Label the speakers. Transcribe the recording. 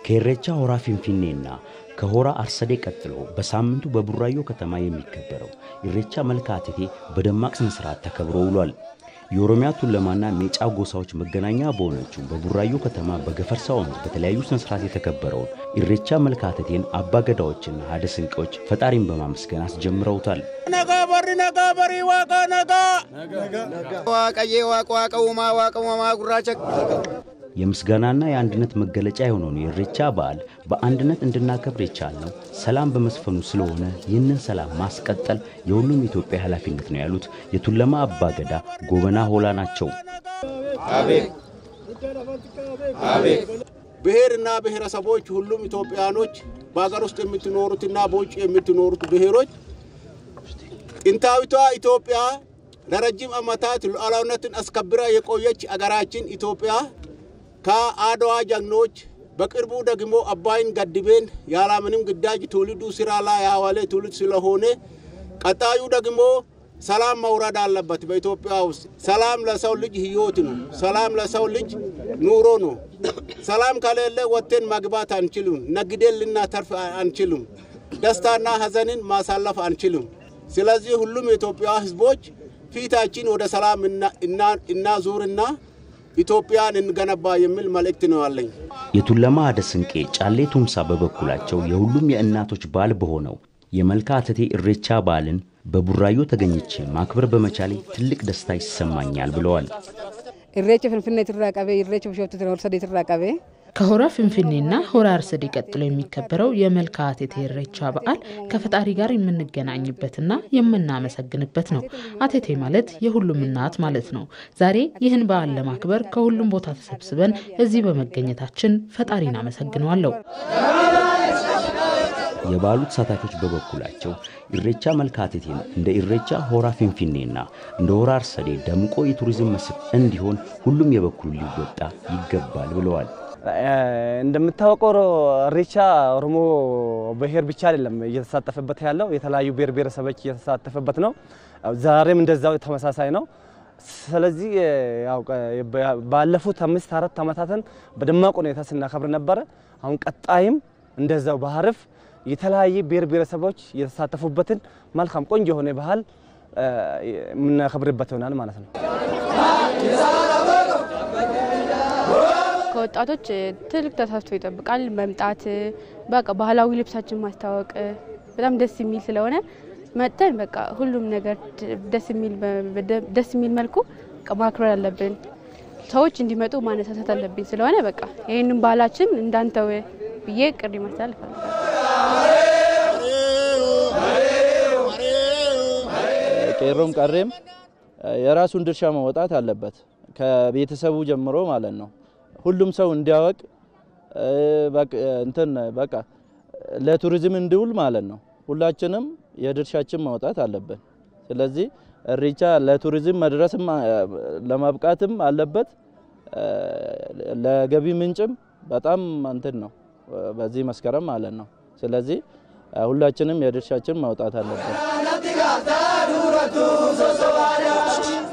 Speaker 1: ከኢሬቻ ሆራ ፊንፊኔና ከሆራ አርሰዴ ቀጥሎ በሳምንቱ በቡራዮ ከተማ የሚከበረው ኢሬቻ መልካ እቴቴ በደማቅ ስነ ስርዓት ተከብሮ ውሏል። የኦሮሚያ ቱለማና ሜጫ ጎሳዎች መገናኛ በሆነችው በቡራዮ ከተማ በገፈርሳ ወንዝ በተለያዩ ስነ ስርዓት የተከበረውን ኢሬቻ መልካ እቴቴን አባገዳዎችና ሀደ ስንቄዎች ፈጣሪን በማመስገን አስጀምረውታል።
Speaker 2: ነጋ በሪ ነጋ በሪ ዋቃ ነጋ
Speaker 3: ዋቀዬ ዋቅ ዋቀ ውማ ዋቀ ውማ ጉራቸ
Speaker 1: የምስጋናና የአንድነት መገለጫ የሆነውን የኢሬቻ በዓል በአንድነት እንድናከብር የቻልነው ሰላም በመስፈኑ ስለሆነ ይህንን ሰላም ማስቀጠል የሁሉም ኢትዮጵያ ኃላፊነት ነው ያሉት የቱለማ አባገዳ ጎበና ሆላ ናቸው።
Speaker 2: ብሔርና ብሔረሰቦች ሁሉም ኢትዮጵያኖች በሀገር ውስጥ የምትኖሩትና በውጭ የምትኖሩት ብሔሮች ጥንታዊቷ ኢትዮጵያ ለረጅም ዓመታት ሉዓላዊነትን አስከብራ የቆየች አገራችን ኢትዮጵያ ከአድዋ ጀግኖች በቅርቡ ደግሞ አባይን ገድቤን ያለምንም ግዳጅ ትውልዱ ስራ ላይ ያዋለ ትውልድ ስለሆነ ቀጣዩ ደግሞ ሰላም መውረድ አለበት። በኢትዮጵያ ውስጥ ሰላም ለሰው ልጅ ህይወት ነው። ሰላም ለሰው ልጅ ኑሮ ነው። ሰላም ከሌለ ወጥተን መግባት አንችልም። ነግደን ልናተርፍ አንችልም። ደስታና ሀዘንን ማሳለፍ አንችልም። ስለዚህ ሁሉም የኢትዮጵያ ህዝቦች ፊታችን ወደ ሰላም እናዙርና ኢትዮጵያን እንገነባ የሚል መልእክት ነው ያለኝ።
Speaker 1: የቱለማ ሀደ ስንቄ ጫሌ ቱምሳ በበኩላቸው የሁሉም የእናቶች በዓል በሆነው የመልካ እቴቴ ኢሬቻ በዓልን በቡራዮ ተገኝቼ ማክበር በመቻሌ ትልቅ ደስታ ይሰማኛል ብለዋል።
Speaker 4: ኢሬቻ ፍንፍኔ ትራ ቀቤ ኢሬቻ ብሾፍቱ ሆርሰዴ ትራ ቀቤ
Speaker 5: ከሆራ ፍንፍኔና ሆራ አርሰዴ ቀጥሎ የሚከበረው የመልካ እቴቴ ኢሬቻ በዓል ከፈጣሪ ጋር የምንገናኝበትና የምናመሰግንበት ነው። አቴቴ ማለት የሁሉም እናት ማለት ነው። ዛሬ ይህን በዓል ለማክበር ከሁሉም ቦታ ተሰብስበን እዚህ በመገኘታችን ፈጣሪን አመሰግነዋለሁ።
Speaker 1: የበዓሉ ተሳታፊዎች በበኩላቸው ኢሬቻ መልካ እቴቴን እንደ ኢሬቻ ሆራ ፊንፊኔና እንደ ሆራ አርሰዴ ደምቆ የቱሪዝም መስህብ እንዲሆን ሁሉም የበኩሉ ሊወጣ ይገባል ብለዋል።
Speaker 6: እንደምታወቀው ኢሬቻ ኦሮሞ ብሔር ብቻ አይደለም እየተሳተፈበት ያለው የተለያዩ ብሔር ብሔረሰቦች እየተሳተፈበት ነው። ዛሬም እንደዛው ተመሳሳይ ነው። ስለዚህ ያው ባለፉት አምስት አራት ዓመታትን በደማቅ ሁኔታ ስናከብር ነበረ። አሁን ቀጣይም እንደዛው በሀርፍ የተለያየ ብሔር ብሔረሰቦች የተሳተፉበትን መልካም ቆንጆ የሆነ ባህል የምናከብርበት ይሆናል ማለት ነው።
Speaker 7: ከወጣቶች ትልቅ ተሳትፎ ይጠብቃል። መምጣት በቃ ባህላዊ ልብሳችን ማስታወቅ በጣም ደስ የሚል ስለሆነ መጥተን በቃ ሁሉም ነገር ደስ የሚል ደስ የሚል መልኩ ማክበር አለብን። ሰዎች እንዲመጡ ማነሳሳት አለብኝ ስለሆነ በቃ ይህንን ባህላችን እንዳንተው ብዬ ቅሪ ማስተላለፍ
Speaker 8: ቄሮም ቀሬም የራሱን ድርሻ መወጣት አለበት፣ ከቤተሰቡ ጀምሮ ማለት ነው። ሁሉም ሰው እንዲያወቅ እንትን በቃ ለቱሪዝም እንዲውል ማለት ነው። ሁላችንም የድርሻችን ማውጣት አለብን። ስለዚህ ኢሬቻ ለቱሪዝም መድረስም ለማብቃትም አለበት። ለገቢ ምንጭም በጣም እንትን ነው በዚህ መስከረም ማለት ነው። ስለዚህ ሁላችንም የድርሻችን ማውጣት አለብን።